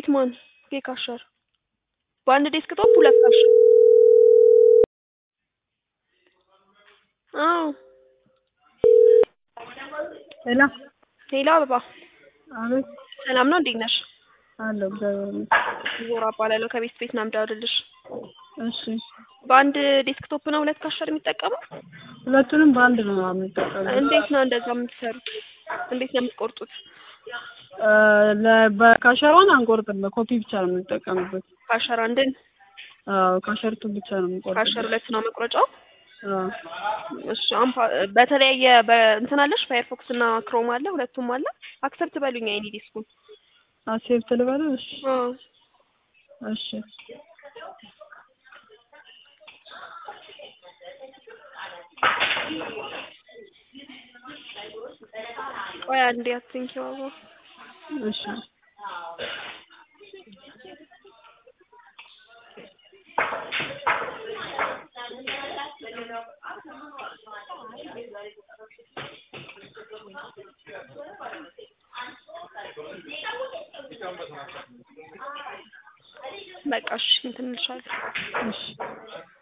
ጌት ማን ጌት ካሸር በአንድ ዴስክቶፕ ሁለት ካሸር አዎ ሄሎ ሄሎ አበባ አቤት ሰላም ነው እንዴት ነሽ አለሁ እግዚአብሔር ይመስገን ዞራ እባላለሁ ከቤት ቤት ነው የምደውልልሽ እሺ በአንድ ዴስክቶፕ ነው ሁለት ካሸር የሚጠቀመው ሁለቱንም በአንድ ነው የምንጠቀመው እንዴት ነው እንደዛ የምትሰሩት እንዴት ነው የምትቆርጡት እ ለ- በካሸሯን አንቆርጥም በኮፒ ብቻ ነው የምንጠቀምበት ካሸር አንድን አዎ ካሸርቱ ብቻ ነው ካሸር የምንቆርጥበት ሁለት ነው መቁረጫው አዎ እሺ አሁን ፓ- በተለያየ በእንትን አለሽ ፋየርፎክስ እና ክሮም አለ ሁለቱም አለ አክሰፕት በሉኝ አይኒ ዲስኩን አክሴፕት ልበለው እሺ አዎ እሺ ቆይ አንዴ አትንኪው አበባ እሺ በቃ እሺ እንትን እንልሻለን እሺ